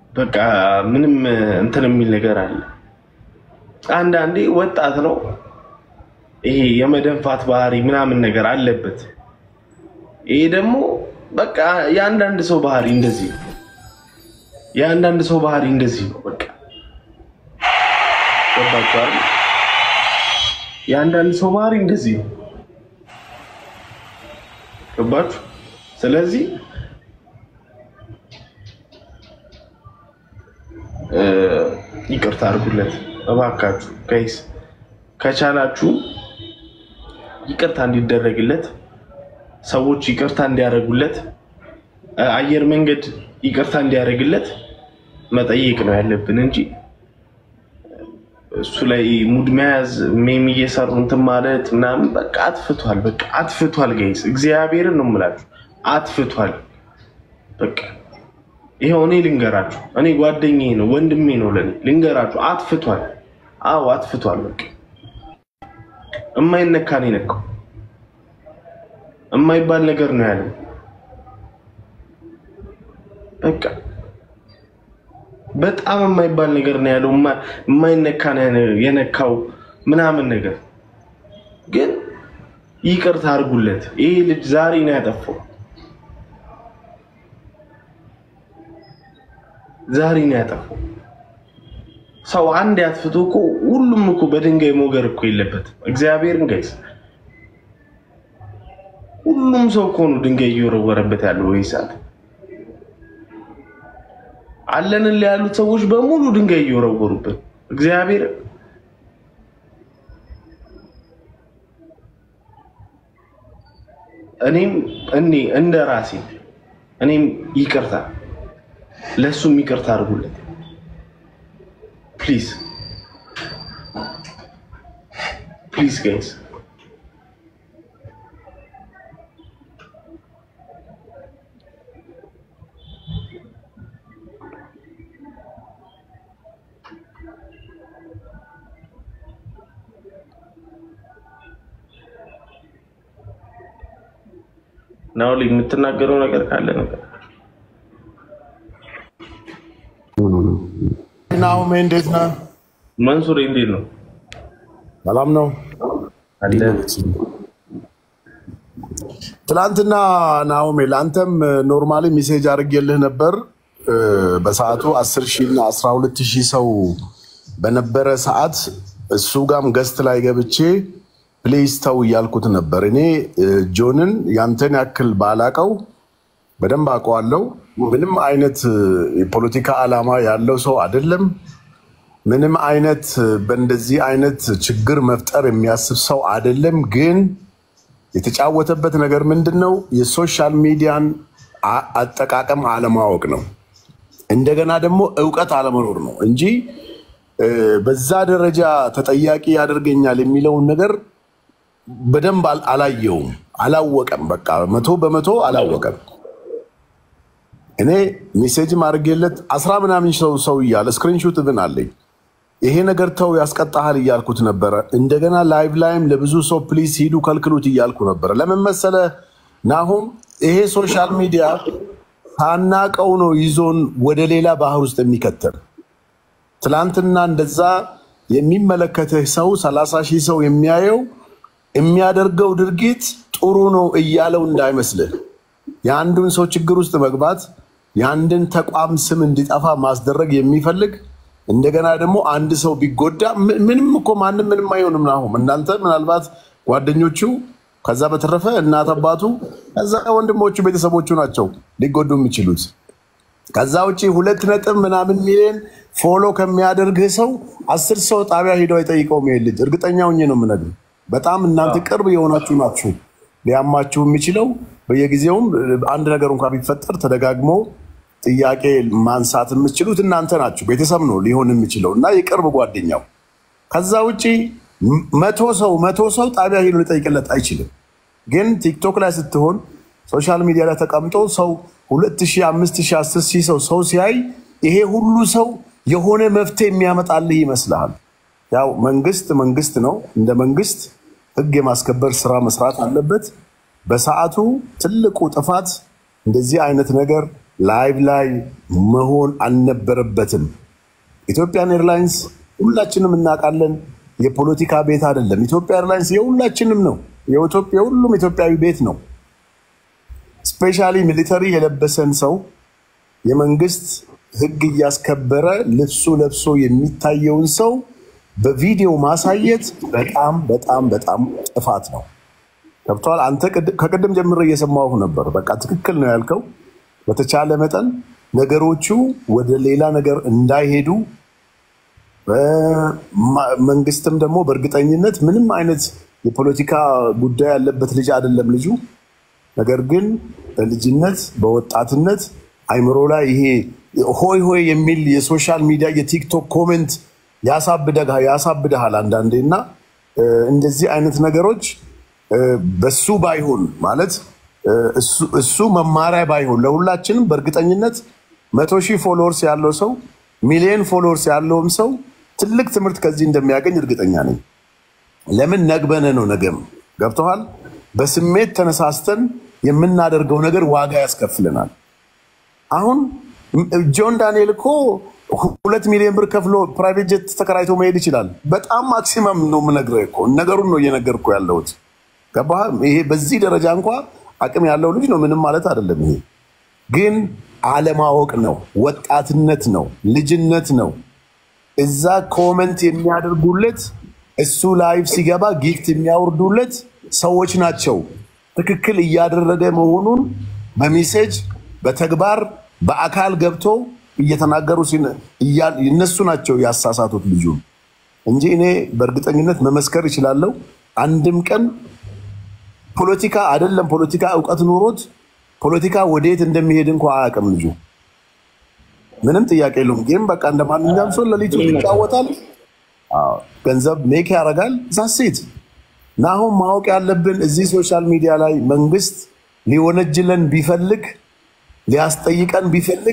በቃ ምንም እንትን የሚል ነገር አለ። አንዳንዴ ወጣት ነው ይሄ የመደንፋት ባህሪ ምናምን ነገር አለበት። ይሄ ደግሞ በቃ የአንዳንድ ሰው ባህሪ እንደዚህ ነው። የአንዳንድ ሰው ባህሪ እንደዚህ ነው። በቃ ገባችሁ አይደል? የአንዳንድ ሰው ባህሪ እንደዚህ ነው። ገባችሁ? ስለዚህ እ ይቅርታ አድርጉለት እባካችሁ ጋይስ፣ ከቻላችሁ ይቅርታ እንዲደረግለት ሰዎች ይቅርታ እንዲያደርጉለት እ አየር መንገድ ይቅርታ እንዲያደርግለት መጠየቅ ነው ያለብን እንጂ እሱ ላይ ሙድ መያዝ ሜም እየሰሩ እንትን ማለት ምናምን በቃ አጥፍቷል። በቃ አጥፍቷል ጋይስ፣ እግዚአብሔርን ነው የምላችሁ አጥፍቷል። በቃ ይኸው እኔ ልንገራችሁ፣ እኔ ጓደኛዬ ነው ወንድሜ ነው ለኔ ልንገራችሁ፣ አጥፍቷል። አዎ አጥፍቷል። በቃ እማይነካ ነው የነካው፣ የማይባል ነገር ነው ያለው። በቃ በጣም የማይባል ነገር ነው ያለው፣ የማይነካ ነው የነካው ምናምን ነገር። ግን ይቅርታ አድርጉለት። ይሄ ልጅ ዛሬ ነው ያጠፋው፣ ዛሬ ነው ያጠፋው። ሰው አንድ ያጥፍቶ እኮ ሁሉም እኮ በድንጋይ ሞገር እኮ የለበትም። እግዚአብሔርን ጋይስ፣ ሁሉም ሰው እኮ ነው ድንጋይ እየወረወረበት ያለው ወይ ሰዓት አለንን ላይ ያሉት ሰዎች በሙሉ ድንጋይ እየወረወሩበት እግዚአብሔር እኔም እኔ እንደ ራሴ እኔም ይቅርታ ለእሱም ይቅርታ አድርጉለት ፕሊዝ ፕሊዝ ጋይስ ናው የምትናገረው ነገር ካለ ነገር ናሁሜ እንዴት ነህ? መንሱር እንዴት ነው? ሰላም ነው አለ ትላንትና ናሁሜ ለአንተም ኖርማሊ ሜሴጅ አድርጌልህ ነበር። እ፣ በሰዓቱ 10 ሺህ እና 12 ሺህ ሰው በነበረ ሰዓት እሱ ጋም ገስት ላይ ገብቼ ፕሌስ ተው እያልኩት ነበር። እኔ እ፣ ጆንን ያንተን ያክል ባላቀው በደንብ አውቀዋለሁ። ምንም አይነት እ፣ የፖለቲካ ዓላማ ያለው ሰው አይደለም። ምንም አይነት እ፣ በእንደዚህ አይነት ችግር መፍጠር የሚያስብ ሰው አይደለም። ግን የተጫወተበት ነገር ምንድን ነው? የሶሻል ሚዲያን አ- አጠቃቀም አለማወቅ ነው። እንደገና ደግሞ እውቀት አለመኖር ነው እንጂ እ፣ በዛ ደረጃ ተጠያቂ ያደርገኛል የሚለውን ነገር በደንብ አል- አላየውም፣ አላወቀም። በቃ መቶ በመቶ አላወቀም። እኔ ሜሴጅም አድርጌለት አስራ ምናምን ሰው ሰው እያለ ስክሪንሹት ብን አለኝ ይሄ ነገር ተው ያስቀጣሃል እያልኩት ነበረ። እንደገና ላይቭ ላይም ለብዙ ሰው ፕሊዝ ሂዱ ከልክሉት እያልኩ ነበረ። ለምን መሰለ ናሁም ይሄ ሶሻል ሚዲያ ሳናቀው ነው ይዞን ወደ ሌላ ባህር ውስጥ የሚከተል ትላንትና እንደዛ የሚመለከትህ ሰው ሰላሳ ሺህ ሰው የሚያየው የሚያደርገው ድርጊት ጥሩ ነው እያለው እንዳይመስልህ የአንዱን ሰው ችግር ውስጥ መግባት የአንድን ተቋም ስም እንዲጠፋ ማስደረግ የሚፈልግ እንደገና ደግሞ አንድ ሰው ቢጎዳ ም- ምንም እኮ ማንም ምንም አይሆንም። ናሁም እናንተ ምናልባት ጓደኞቹ፣ ከዛ በተረፈ እናት አባቱ፣ ከዛ ወንድሞቹ ቤተሰቦቹ ናቸው ሊጎዱ የሚችሉት። ከዛ ውጭ ሁለት ነጥብ ምናምን ሚሊዮን ፎሎ ከሚያደርግህ ሰው አስር ሰው ጣቢያ ሄደው አይጠይቀውም። ይሄ ልጅ እርግጠኛ ሆኜ ነው የምነግርህ። በጣም እናንተ ቅርብ የሆናችሁ ናችሁ ሊያማችሁ የሚችለው በየጊዜውም አንድ ነገር እንኳን ቢፈጠር ተደጋግሞ ጥያቄ ማንሳት የምትችሉት እናንተ ናችሁ። ቤተሰብ ነው ሊሆን የሚችለው እና የቅርብ ጓደኛው። ከዛ ውጭ ም- መቶ ሰው መቶ ሰው ጣቢያ ሄዶ ሊጠይቅለት አይችልም። ግን ቲክቶክ ላይ ስትሆን ሶሻል ሚዲያ ላይ ተቀምጦ ሰው ሁለት ሺህ አምስት ሺህ አስር ሺህ ሰው ሰው ሲያይ ይሄ ሁሉ ሰው የሆነ መፍትሄ የሚያመጣልህ ይመስልሃል። ያው መንግስት መንግስት ነው። እንደ መንግስት ህግ የማስከበር ስራ መስራት አለበት። በሰዓቱ ትልቁ ጥፋት እንደዚህ አይነት ነገር ላይቭ ላይ መሆን አልነበረበትም። ኢትዮጵያን ኤርላይንስ ሁላችንም እናውቃለን፣ የፖለቲካ ቤት አይደለም። ኢትዮጵያ ኤርላይንስ የሁላችንም ነው፣ የኢትዮጵያ የሁሉም ኢትዮጵያዊ ቤት ነው። ስፔሻሊ ሚሊተሪ የለበሰን ሰው የመንግስት ሕግ እያስከበረ ልብሱ ለብሶ የሚታየውን ሰው በቪዲዮ ማሳየት በጣም በጣም በጣም ጥፋት ነው። ገብተዋል። አንተ ቅድ- ከቅድም ጀምሮ እየሰማሁ ነበር። በቃ ትክክል ነው ያልከው። በተቻለ መጠን ነገሮቹ ወደ ሌላ ነገር እንዳይሄዱ በማ- መንግስትም ደግሞ በእርግጠኝነት ምንም አይነት የፖለቲካ ጉዳይ ያለበት ልጅ አይደለም ልጁ። ነገር ግን በልጅነት በወጣትነት አይምሮ ላይ ይሄ ሆይ ሆይ የሚል የሶሻል ሚዲያ የቲክቶክ ኮሜንት ያሳብደጋ- ያሳብድሃል አንዳንዴ እና እ፣ እንደዚህ አይነት ነገሮች እ፣ በሱ ባይሆን ማለት እ፣ እሱ- እሱ መማሪያ ባይሆን ለሁላችንም በእርግጠኝነት መቶ ሺህ ፎሎወርስ ያለው ሰው ሚሊዮን ፎሎወርስ ያለውም ሰው ትልቅ ትምህርት ከዚህ እንደሚያገኝ እርግጠኛ ነኝ። ለምን ነግበነ ነው ነገም ገብተዋል። በስሜት ተነሳስተን የምናደርገው ነገር ዋጋ ያስከፍለናል። አሁን ም- ጆን ዳንኤል እኮ ሁለት ሚሊዮን ብር ከፍሎ ፕራይቬት ጀት ተከራይቶ መሄድ ይችላል። በጣም ማክሲመም ነው የምነግርህ እኮ ነገሩን ነው እየነገርኩ ያለሁት። ገባህ? ይሄ በዚህ ደረጃ እንኳ አቅም ያለው ልጅ ነው። ምንም ማለት አይደለም። ይሄ ግን አለማወቅ ነው፣ ወጣትነት ነው፣ ልጅነት ነው። እዛ ኮመንት የሚያደርጉለት እሱ ላይቭ ሲገባ ጊፍት የሚያወርዱለት ሰዎች ናቸው። ትክክል እያደረገ መሆኑን በሜሴጅ በተግባር በአካል ገብቶ እየተናገሩ ሲነ- እያ- እነሱ ናቸው ያሳሳቱት ልጁ እንጂ እኔ በእርግጠኝነት መመስከር ይችላለሁ። አንድም ቀን ፖለቲካ አይደለም ፖለቲካ እውቀት ኖሮት ፖለቲካ ወዴት እንደሚሄድ እንኳ አያውቅም ልጁ። ምንም ጥያቄ የለውም። ጌም በቃ እንደ ማንኛውም ሰው ለሊቱ ይጫወታል፣ አዎ፣ ገንዘብ ሜክ ያደርጋል። ዛሴት እና አሁን ማወቅ ያለብን እዚህ ሶሻል ሚዲያ ላይ መንግስት ሊወነጅለን ቢፈልግ ሊያስጠይቀን ቢፈልግ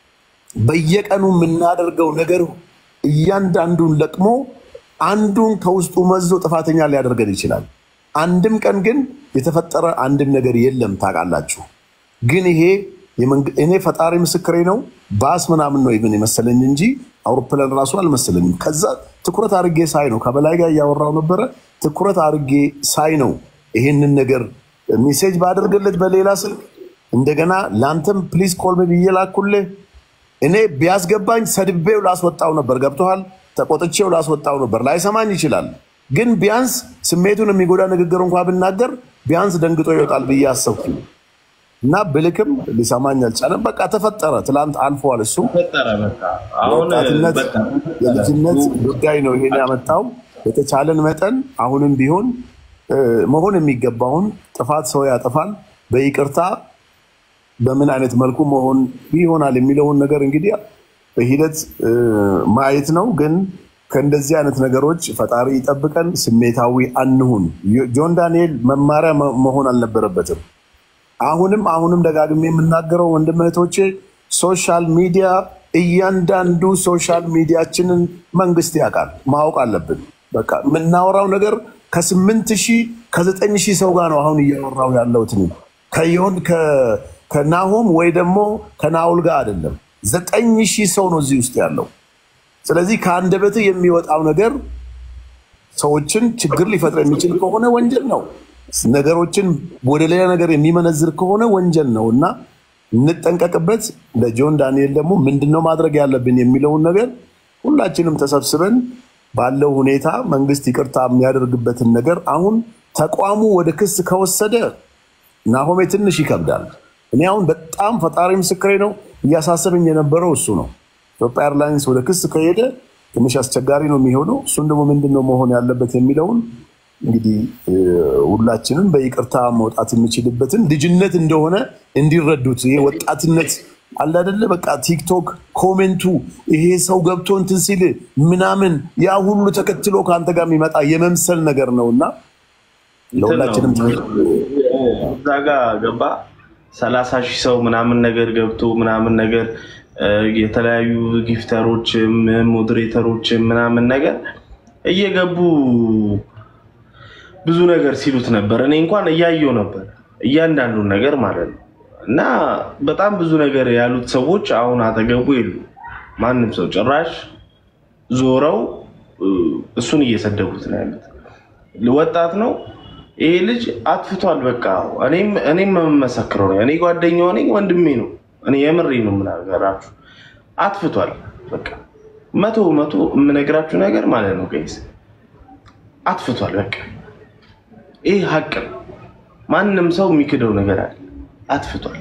በየቀኑ የምናደርገው ነገር እያንዳንዱን ለቅሞ አንዱን ከውስጡ መዞ ጥፋተኛ ሊያደርገን ይችላል። አንድም ቀን ግን የተፈጠረ አንድም ነገር የለም ታውቃላችሁ። ግን ይሄ የመንግ- እኔ ፈጣሪ ምስክሬ ነው። ባስ ምናምን ነው ይብን የመሰለኝ እንጂ አውሮፕላን ራሱ አልመሰለኝም። ከዛ ትኩረት አድርጌ ሳይ ነው ከበላይ ጋር እያወራው ነበረ። ትኩረት አድርጌ ሳይ ነው ይሄንን ነገር ሜሴጅ ባደርግለት በሌላ ስልክ እንደገና ለአንተም ፕሊዝ ኮልሜ ብዬ ላኩልህ። እኔ ቢያስገባኝ ሰድቤው ላስወጣው ነበር። ገብቶሃል? ተቆጥቼው ላስወጣው ነበር። ላይሰማኝ ይችላል። ግን ቢያንስ ስሜቱን የሚጎዳ ንግግር እንኳ ብናገር ቢያንስ ደንግጦ ይወጣል ብዬ አሰብኩ እና ብልክም ሊሰማኝ አልቻለም። በቃ ተፈጠረ። ትላንት አልፏል። እሱ ፈጠረ በቃ አሁን የወጣትነት በቃ የልጅነት ጉዳይ ነው ይሄን ያመጣው። በተቻለን መጠን አሁንም ቢሆን እ፣ መሆን የሚገባውን ጥፋት ሰው ያጠፋል። በይቅርታ በምን አይነት መልኩ መሆን ይሆናል የሚለውን ነገር እንግዲህ በሂደት እ፣ ማየት ነው። ግን ከእንደዚህ አይነት ነገሮች ፈጣሪ ይጠብቀን። ስሜታዊ አንሁን። ጆን ዳንኤል መማሪያ መ- መሆን አልነበረበትም። አሁንም አሁንም ደጋግሜ የምናገረው ወንድም እህቶቼ፣ ሶሻል ሚዲያ እያንዳንዱ ሶሻል ሚዲያችንን መንግስት ያውቃል፣ ማወቅ አለብን። በቃ የምናወራው ነገር ከስምንት ሺህ ከዘጠኝ ሺህ ሰው ጋር ነው አሁን እያወራው ያለሁት እኔ። ከዮን ከ- ከናሆም ወይ ደግሞ ከናውል ጋር አይደለም። ዘጠኝ ሺህ ሰው ነው እዚህ ውስጥ ያለው። ስለዚህ ከአንደበትህ የሚወጣው ነገር ሰዎችን ችግር ሊፈጥር የሚችል ከሆነ ወንጀል ነው። ነገሮችን ወደ ሌላ ነገር የሚመነዝር ከሆነ ወንጀል ነው እና እንጠንቀቅበት። ለጆን ዳንኤል ደግሞ ምንድነው ማድረግ ያለብን የሚለውን ነገር ሁላችንም ተሰብስበን ባለው ሁኔታ መንግስት ይቅርታ የሚያደርግበትን ነገር አሁን ተቋሙ ወደ ክስ ከወሰደ ናሆሜ ትንሽ ይከብዳል። እኔ አሁን በጣም ፈጣሪ ምስክሬ ነው እያሳሰበኝ የነበረው እሱ ነው። ኢትዮጵያ ኤርላይንስ ወደ ክስ ከሄደ ትንሽ አስቸጋሪ ነው የሚሆነው። እሱን ደግሞ ምንድን ነው መሆን ያለበት የሚለውን እንግዲህ እ፣ ሁላችንም በይቅርታ መውጣት የሚችልበትን ልጅነት እንደሆነ እንዲረዱት ይሄ ወጣትነት አለ አይደለ? በቃ ቲክቶክ ኮሜንቱ ይሄ ሰው ገብቶ እንትን ሲል ምናምን ያ ሁሉ ተከትሎ ከአንተ ጋር የሚመጣ የመምሰል ነገር ነው እና ለሁላችንም እዛ ጋ ገባ ሰላሳ ሺህ ሰው ምናምን ነገር ገብቶ ምናምን ነገር እ፣ የተለያዩ ጊፍተሮችም ሞዴሬተሮችም ምናምን ነገር እየገቡ ብዙ ነገር ሲሉት ነበር። እኔ እንኳን እያየው ነበር እያንዳንዱን ነገር ማለት ነው። እና በጣም ብዙ ነገር ያሉት ሰዎች አሁን አጠገቡ የሉ። ማንም ሰው ጭራሽ ዞረው እ፣ እሱን እየሰደቡት ነው ያሉት። ወጣት ነው ይሄ ልጅ አጥፍቷል። በቃ እኔም እኔም የምመሰክረው ነው። እኔ ጓደኛው ነኝ፣ ወንድሜ ነው። እኔ የምሬ ነው የምናገራችሁ። አጥፍቷል። በቃ መቶ መቶ የምነግራችሁ ነገር ማለት ነው ጋይስ፣ አጥፍቷል። በቃ ይህ ሀቅ ነው። ማንም ሰው የሚክደው ነገር አለ። አጥፍቷል።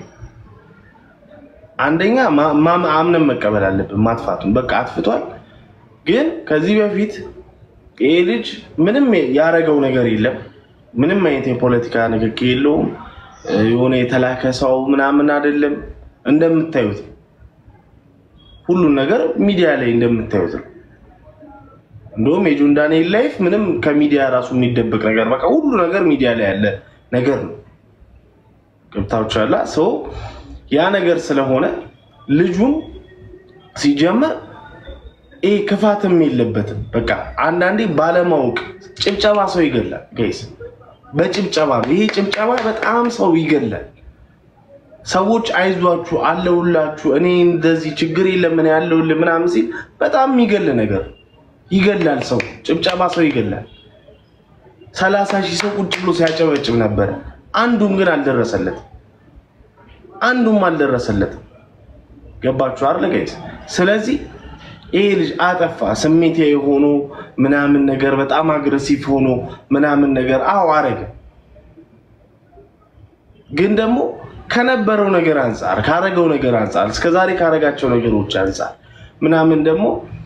አንደኛ ማ- ማ- አምነን መቀበል አለብን ማጥፋቱን። በቃ አጥፍቷል። ግን ከዚህ በፊት ይሄ ልጅ ምንም ያደረገው ነገር የለም። ምንም አይነት የፖለቲካ ንክኪ የለውም። እ፣ የሆነ የተላከ ሰው ምናምን አይደለም። እንደምታዩት ነው። ሁሉን ነገር ሚዲያ ላይ እንደምታዩት ነው። እንደውም የጆን ዳንኤል ላይፍ ምንም ከሚዲያ ራሱ የሚደበቅ ነገር በቃ ሁሉ ነገር ሚዲያ ላይ ያለ ነገር ነው። ገብታችኋል? ሰው ያ ነገር ስለሆነ ልጁን ሲጀመር ይህ ክፋትም የለበትም። በቃ አንዳንዴ ባለማወቅ ጭብጨባ ሰው ይገላል። ጋይስ በጭብጨባ ነው። ይሄ ጭብጨባ በጣም ሰው ይገላል። ሰዎች አይዟችሁ፣ አለሁላችሁ፣ እኔ እንደዚህ ችግር የለም እኔ ያለሁልህ ምናምን ሲል በጣም የሚገል ነገር ይገላል። ሰው ጭብጨባ ሰው ይገላል። ሰላሳ ሺህ ሰው ቁጭ ብሎ ሲያጨበጭብ ነበረ። አንዱም ግን አልደረሰለትም። አንዱም አልደረሰለትም። ገባችሁ አይደል ጋይስ? ስለዚህ ይሄ ልጅ አጠፋ፣ ስሜት ሆኖ ምናምን ነገር በጣም አግሬሲቭ ሆኖ ምናምን ነገር አዎ አረገ። ግን ደግሞ ከነበረው ነገር አንጻር ካረገው ነገር አንጻር እስከዛሬ ካረጋቸው ነገሮች አንጻር ምናምን ደግሞ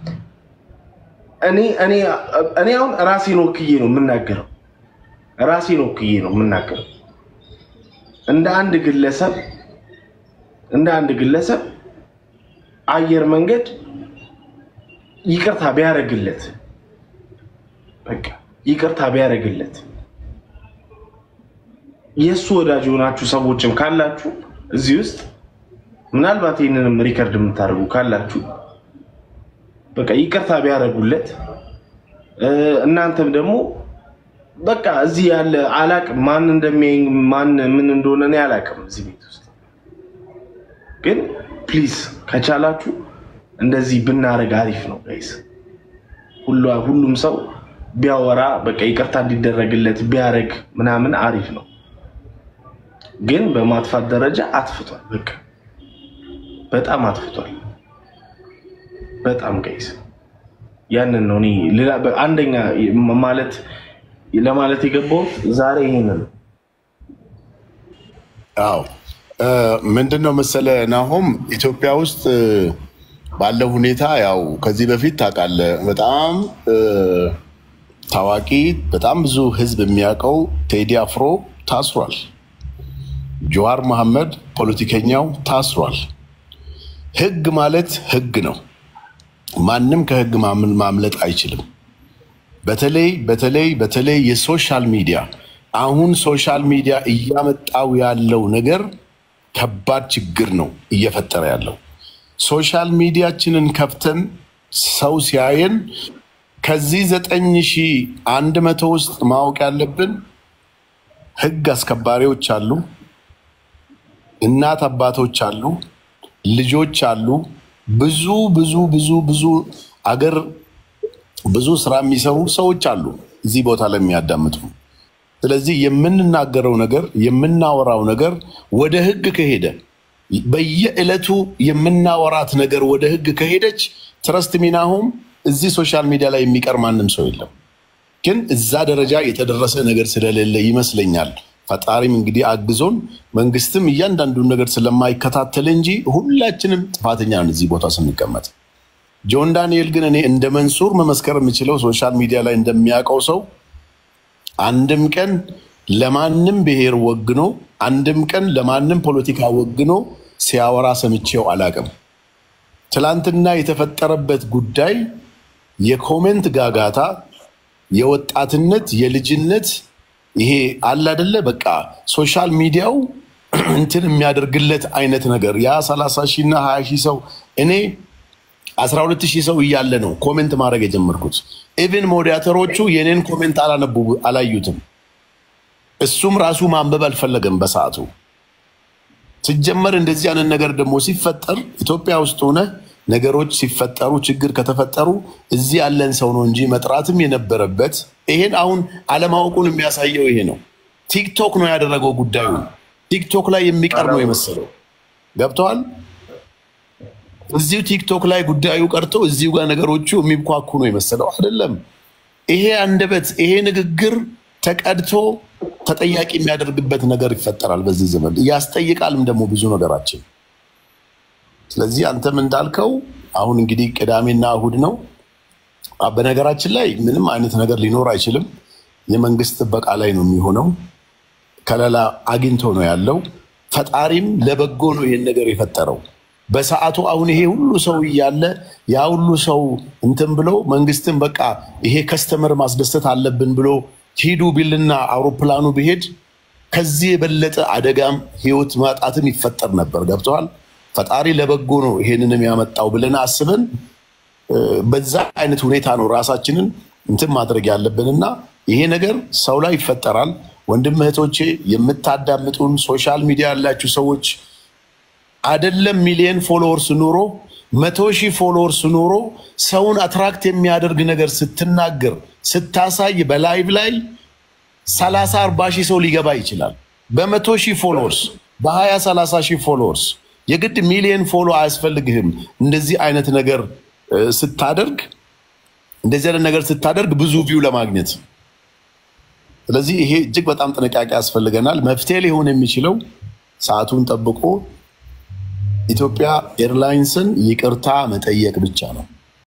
እኔ እኔ እኔ አሁን ራሴን ወክዬ ነው የምናገረው። ራሴን ወክዬ ነው የምናገረው እንደ አንድ ግለሰብ እንደ አንድ ግለሰብ አየር መንገድ ይቅርታ ቢያደርግለት በቃ ይቅርታ ቢያደርግለት የእሱ ወዳጅ የሆናችሁ ሰዎችም ካላችሁ እዚህ ውስጥ ምናልባት ይህንንም ሪከርድ የምታደርጉ ካላችሁ በቃ ይቅርታ ቢያደርጉለት እ፣ እናንተም ደግሞ በቃ እዚህ ያለ አላቅም ማን እንደሚያይ ማን ምን እንደሆነ እኔ አላቅም እዚህ ቤት ውስጥ ግን ፕሊዝ ከቻላችሁ እንደዚህ ብናደርግ አሪፍ ነው ጋይስ። ሁሉ- ሁሉም ሰው ቢያወራ በቃ ይቅርታ እንዲደረግለት ቢያደርግ ምናምን አሪፍ ነው። ግን በማጥፋት ደረጃ አጥፍቷል። በቃ በጣም አጥፍቷል። በጣም ጋይስ ያንን ነው እኔ ሌላ- በ- አንደኛ ማለት ለማለት የገባሁት ዛሬ ይሄንን ነው። አዎ እ፣ ምንድን ነው መሰለ ናሆም፣ ኢትዮጵያ ውስጥ እ፣ ባለው ሁኔታ ያው ከዚህ በፊት ታውቃለህ፣ በጣም እ፣ ታዋቂ በጣም ብዙ ሕዝብ የሚያውቀው ቴዲ አፍሮ ታስሯል። ጀዋር መሐመድ ፖለቲከኛው ታስሯል። ሕግ ማለት ሕግ ነው። ማንም ከሕግ ማምን- ማምለጥ አይችልም። በተለይ በተለይ በተለይ የሶሻል ሚዲያ አሁን ሶሻል ሚዲያ እያመጣው ያለው ነገር ከባድ ችግር ነው እየፈጠረ ያለው። ሶሻል ሚዲያችንን ከፍተን ሰው ሲያየን ከዚህ ዘጠኝ ሺህ አንድ መቶ ውስጥ ማወቅ ያለብን ህግ አስከባሪዎች አሉ፣ እናት አባቶች አሉ፣ ልጆች አሉ፣ ብዙ ብዙ ብዙ ብዙ አገር ብዙ ስራ የሚሰሩ ሰዎች አሉ እዚህ ቦታ ላይ የሚያዳምጡ። ስለዚህ የምንናገረው ነገር የምናወራው ነገር ወደ ህግ ከሄደ በየዕለቱ የምናወራት ነገር ወደ ህግ ከሄደች ትረስት ሚናሁም እዚህ ሶሻል ሚዲያ ላይ የሚቀር ማንም ሰው የለም። ግን እዛ ደረጃ የተደረሰ ነገር ስለሌለ ይመስለኛል ፈጣሪም እንግዲህ አግዞን መንግስትም እያንዳንዱን ነገር ስለማይከታተል እንጂ ሁላችንም ጥፋተኛ ነን እዚህ ቦታ ስንቀመጥ። ጆን ዳንኤል ግን እኔ እንደ መንሱር መመስከር የምችለው ሶሻል ሚዲያ ላይ እንደሚያውቀው ሰው አንድም ቀን ለማንም ብሔር ወግኖ አንድም ቀን ለማንም ፖለቲካ ወግኖ ሲያወራ ሰምቼው አላቅም። ትላንትና የተፈጠረበት ጉዳይ የኮሜንት ጋጋታ፣ የወጣትነት፣ የልጅነት ይሄ አለ አደለ በቃ ሶሻል ሚዲያው እንትን የሚያደርግለት አይነት ነገር ያ 30 ሺህ እና 20 ሺህ ሰው እኔ 12 ሺህ ሰው እያለ ነው ኮሜንት ማድረግ የጀመርኩት። ኢቭን ሞዲያተሮቹ የኔን ኮሜንት አላነቡ አላዩትም። እሱም ራሱ ማንበብ አልፈለገም በሰዓቱ። ሲጀመር እንደዚህ አይነት ነገር ደግሞ ሲፈጠር ኢትዮጵያ ውስጥ ሆነ ነገሮች ሲፈጠሩ ችግር ከተፈጠሩ እዚህ ያለን ሰው ነው እንጂ መጥራትም የነበረበት ይሄን አሁን አለማወቁን የሚያሳየው ይሄ ነው። ቲክቶክ ነው ያደረገው ጉዳዩ። ቲክቶክ ላይ የሚቀር ነው የመሰለው ገብተዋል። እዚሁ ቲክቶክ ላይ ጉዳዩ ቀርቶ እዚሁ ጋር ነገሮቹ የሚብኳኩ ነው የመሰለው አይደለም። ይሄ አንደበት ይሄ ንግግር ተቀድቶ ተጠያቂ የሚያደርግበት ነገር ይፈጠራል በዚህ ዘመን ያስጠይቃልም ደግሞ ብዙ ነገራችን። ስለዚህ አንተም እንዳልከው አሁን እንግዲህ ቅዳሜና እሁድ ነው። በነገራችን ላይ ምንም አይነት ነገር ሊኖር አይችልም። የመንግስት ጥበቃ ላይ ነው የሚሆነው። ከለላ አግኝቶ ነው ያለው። ፈጣሪም ለበጎ ነው ይሄን ነገር የፈጠረው በሰዓቱ። አሁን ይሄ ሁሉ ሰው እያለ ያ ሁሉ ሰው እንትን ብሎ መንግስትን በቃ ይሄ ከስተመር ማስደሰት አለብን ብሎ ሂዱ ቢልና አውሮፕላኑ ቢሄድ ከዚህ የበለጠ አደጋም ህይወት ማጣትም ይፈጠር ነበር። ገብተዋል። ፈጣሪ ለበጎ ነው ይሄንንም ያመጣው ብለን አስበን በዛ አይነት ሁኔታ ነው ራሳችንን እንትን ማድረግ ያለብንና ይሄ ነገር ሰው ላይ ይፈጠራል። ወንድም እህቶቼ፣ የምታዳምጡን ሶሻል ሚዲያ ያላችሁ ሰዎች አደለም ሚሊየን ፎሎወርስ ኑሮ መቶ ሺህ ፎሎወርስ ኑሮ ሰውን አትራክት የሚያደርግ ነገር ስትናገር ስታሳይ በላይቭ ላይ ሰላሳ አርባ ሺህ ሰው ሊገባ ይችላል። በመቶ ሺህ ፎሎወርስ በሀያ ሰላሳ ሺህ ፎሎወርስ የግድ ሚሊየን ፎሎ አያስፈልግህም። እንደዚህ አይነት ነገር ስታደርግ እንደዚህ አይነት ነገር ስታደርግ ብዙ ቪው ለማግኘት ስለዚህ ይሄ እጅግ በጣም ጥንቃቄ ያስፈልገናል። መፍትሄ ሊሆን የሚችለው ሰዓቱን ጠብቆ ኢትዮጵያ ኤርላይንስን ይቅርታ መጠየቅ ብቻ ነው።